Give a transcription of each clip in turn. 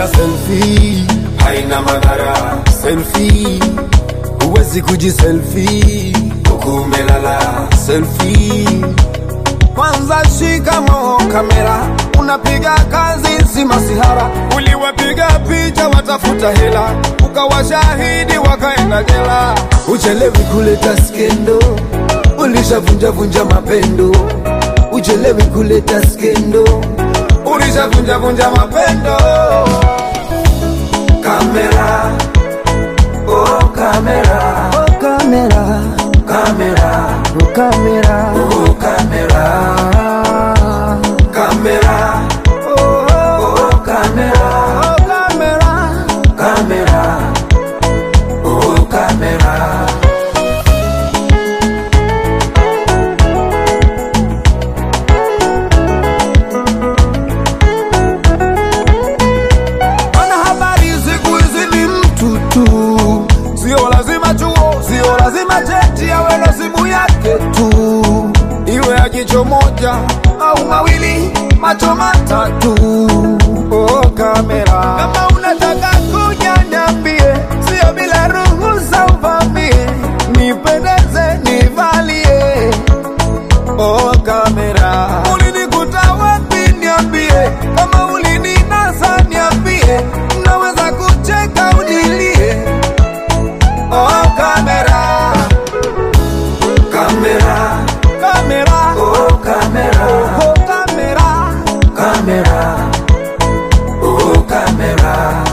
kupiga selfie haina madhara. Selfie huwezi kujiselfie huku umelala. Selfie kwanza shikamo kamera, unapiga kazi si masihara. Uliwapiga picha watafuta hela, ukawa shahidi wakaenda jela. Uchelewi kuleta skendo, ulishavunja vunja mapendo. Uchelewi kuleta skendo, ulishavunja vunja mapendo. Kamera, oh kamera, oh kamera, kamera, oh kamera, oh kamera, kamera, oh, oh kamera, oh kamera, kamera, oh kamera. Wanahabari siku hizi ni mtu tu, sio lazima chuo, sio lazima cheti, awe na simu yake tu, iwe ya jicho moja au mawili, macho matatu. Oh, kamera, kama unataka kuja niambie, sio bila ruhusa uvamie, nipendeze nivalie Oh kamera, ulinikuta wapi? Niambie kama ulininasa, niambie naweza kucheka unilie. Oh kamera, kamera, kamera, oh kamera, oh kamera, kamera, oh kamera,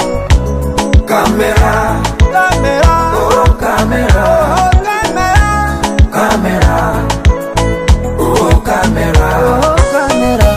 kamera, kamera, oh kamera, oh kamera, kamera. Oh, camera. Oh, camera.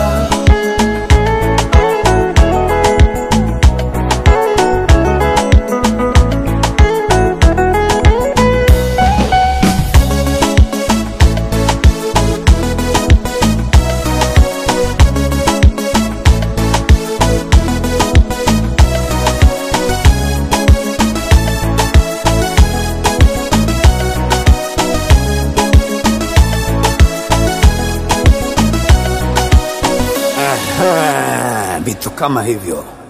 Aha, vitu kama hivyo